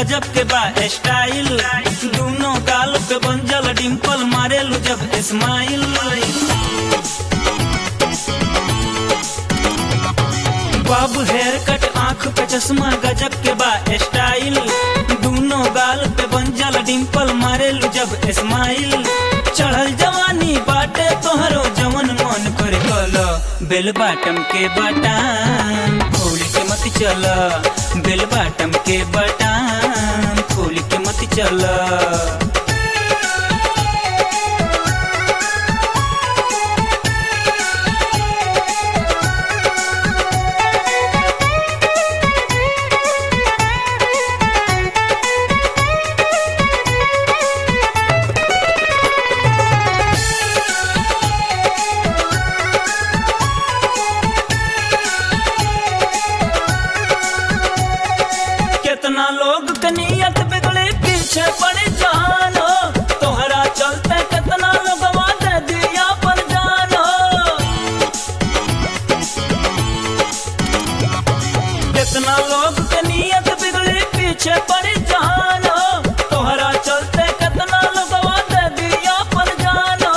गजब के बा स्टाइल दोनों गाल पे बंजल डिम्पल मारेलू जब स्माइल बाबू हेयर कट आंख पे चश्मा गजब के बा स्टाइल दोनों गाल पे बंजल डिम्पल मारेलू जब स्माइल चढ़ल जवानी बाटे तोहरो जवन मन कर कल बेल बाटम के बटाम खोल के मत चल बेल बाटम के बटाम खोल के मत चल कितना लोग के नियत बिगड़े पीछे पड़ जानो तोहरा चलते कितना लोग दे दिया पर जानो कितना लोग के नियत बिगड़े पीछे पड़ जानो तोहरा चलते कितना लोग दे दिया पर जानो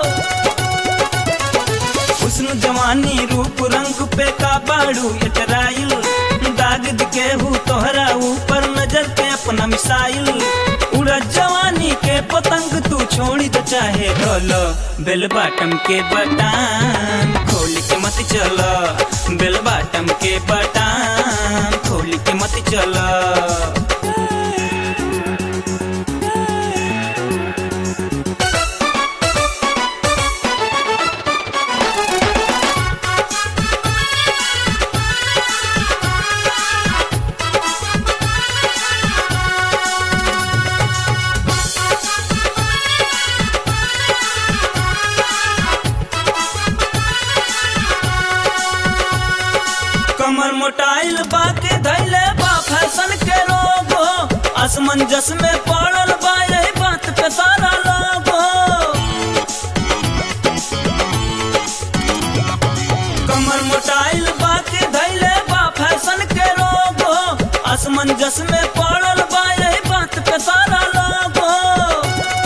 हुस्न जवानी रूप रंग पे का बाड़ू इतराइल दाग दिखे हूँ तोहरा ऊपर नजर पे अपना मिसाइल उड़ा जवानी के पतंग तू छोड़ी तो चाहे ढोलो बेल बाटम के बटाम खोल के मत चलो बेल बाटम के बटाम खोल के मत चलो कमर मोटाइल बाके धैले बा फैशन के रोग हो असमंजस में पड़ल बा यही बात पे सारा लोग हो कमर मोटाइल बाके धैले बा फैशन के रोग हो असमंजस में पड़ल बा यही बात पे सारा लोग हो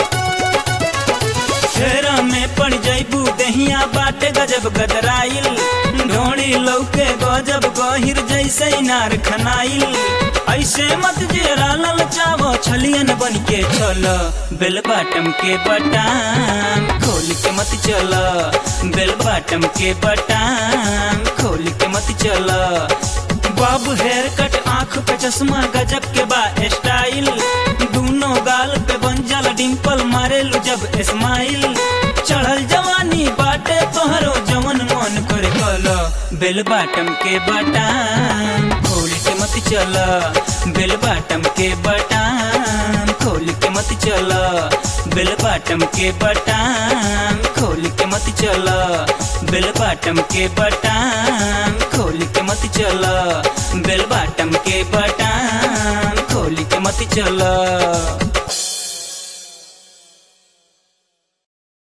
फेरा में पड़ जैबू दहिया बाटे गजब गदराइल ढोड़ी लौके गजब गहिर जैसे नार खनाइल ऐसे मत जेरा ललचावो छलियन बन के चलो बेल बाटम के बटाम खोल के मत चलो बेल बाटम के बटाम खोल के मत चलो बाबू हेयर कट आंख पे चश्मा गजब के बा स्टाइल दोनों गाल पे बंजल डिम्पल मारेलू जब स्माइल चढ़ल जवानी बाटे तोहरो जवन मन कर कलो बेल बाटम के बटाम खोल के मत चलो बेल बाटम के बटाम खोल के मत चलो बेल बाटम के बटाम खोल के मत चलो बेल बाटम के बटाम खोल के मत चलो बेल बाटम के बटाम खोल के मत चलो